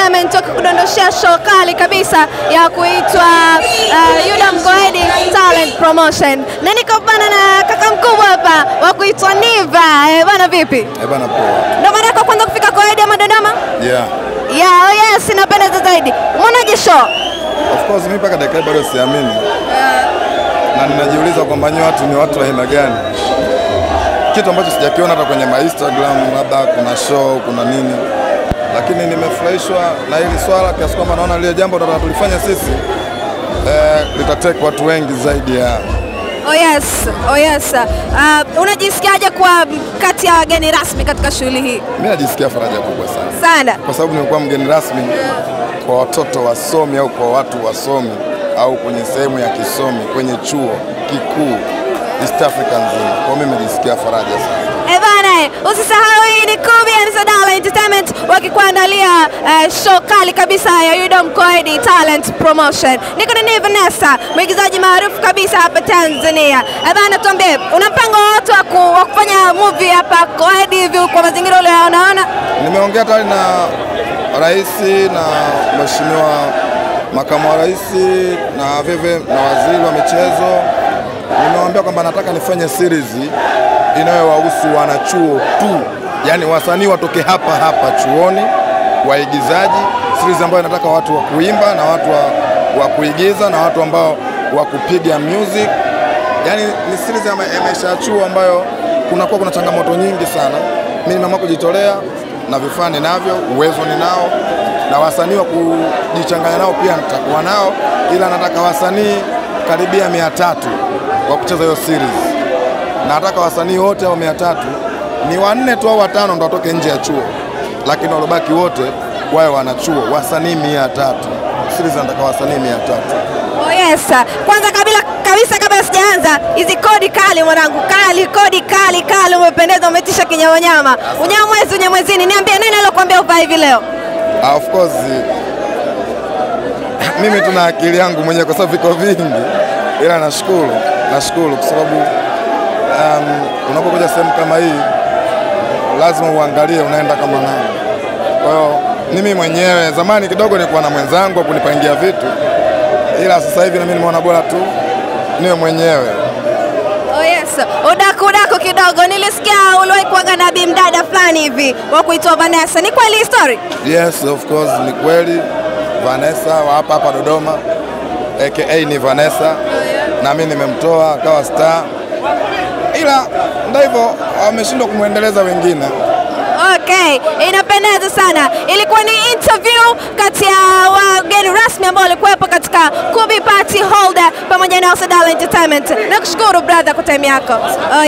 Entertainment wakikudondoshea show kali kabisa ya kuitwa uh, Yuda Mkoedi Talent Promotion, na niko bana na kaka mkubwa hapa wa kuitwa Niva. Eh, bana vipi? Eh bana poa. Ndo mara yako kwanza kufika Koedi ama Dodoma? Yeah. Yeah, oh yes, inapendeza zaidi. Umeonaje show? Of course mimi mpaka dakika hii bado siamini. Na ninajiuliza kwamba nyinyi watu ni watu wa aina gani? Kitu ambacho sijakiona hata kwenye ma Instagram, labda kuna show, kuna nini. Lakini nimefurahishwa na hili swala kiasi kwamba naona lile jambo tunataka tulifanya sisi eh, litateka watu wengi zaidi ya Oh yes, oh yes. Uh, unajisikiaje kuwa kati ya wageni rasmi katika shughuli hii? mimi najisikia faraja kubwa sana. Sana. kwa sababu nimekuwa mgeni rasmi kwa watoto wasomi au kwa watu wasomi au kwenye sehemu ya kisomi kwenye chuo kikuu East Africa nzima. Kwa hiyo mimi najisikia faraja sana. Eh bana, eh, usisahau hii ni Kubi and Sadala Entertainment wakikuandalia eh, show kali kabisa ya Yuda Mkoedi Talent Promotion. Niko na Nive Vanessa, mwigizaji maarufu kabisa hapa Tanzania. Eh bana, tuambie, una mpango wowote wa ku- wa kufanya movie hapa Koedi hivi kwa mazingira uliyonaona? Nimeongea tayari na rais na mheshimiwa makamu wa rais na vile na waziri wa michezo. Nimewaambia kwamba nataka nifanye series inayowahusu wanachuo tu, yaani wasanii watoke hapa hapa chuoni, waigizaji, series ambayo inataka watu wa kuimba na watu wa, wa kuigiza na watu ambao wa kupiga music yaani ni series ya ma- ya maisha ya chuo ambayo kunakuwa kuna changamoto nyingi sana. Mimi nimeamua kujitolea na vifaa ninavyo, uwezo ninao, na wasanii wa kujichanganya nao pia nitakuwa nao, ila nataka wasanii karibia mia tatu wa kucheza hiyo series. Na nataka wasanii wote hao mia tatu ni wanne tu au watano ndo watoke nje ya chuo, lakini walobaki wote wawe wanachuo, wasanii mia tatu. Series nataka wasanii mia tatu. Oh yes. Kwanza kabila kabisa kabla sijaanza, hizi kodi kali mwanangu, kali kodi kali kali, umependeza, umetisha kinyamanyama. Unyamwezi unyamwezini, niambie nani aliyokuambia uvae hivi leo? Ah, Of course mimi tuna akili yangu mwenyewe kwa sababu viko vingi, ila nashukuru, nashukuru kwa sababu um, unapokuja sehemu kama hii lazima uangalie unaenda kama nani. Kwa hiyo mimi mwenyewe zamani kidogo nilikuwa na mwenzangu wa kunipangia vitu, ila sasa hivi na mimi nimeona bora tu niwe mwenyewe. Oh yes. Udaku udaku kidogo, nilisikia uliwahi kuwaga na bimdada fulani hivi wa kuitwa Vanessa. Ni kweli hii story? Yes, of course ni kweli. Vanessa wa hapa hapa Dodoma aka ni Vanessa, na mimi nimemtoa akawa star, ila ndio hivyo, wameshindwa kumwendeleza wengine. Okay, inapendeza sana. Ilikuwa ni interview kati ya wageni rasmi ambao walikuwepo katika Kubi Party Holder pamoja na Sadala Entertainment. Nakushukuru brother kwa time yako. Oh,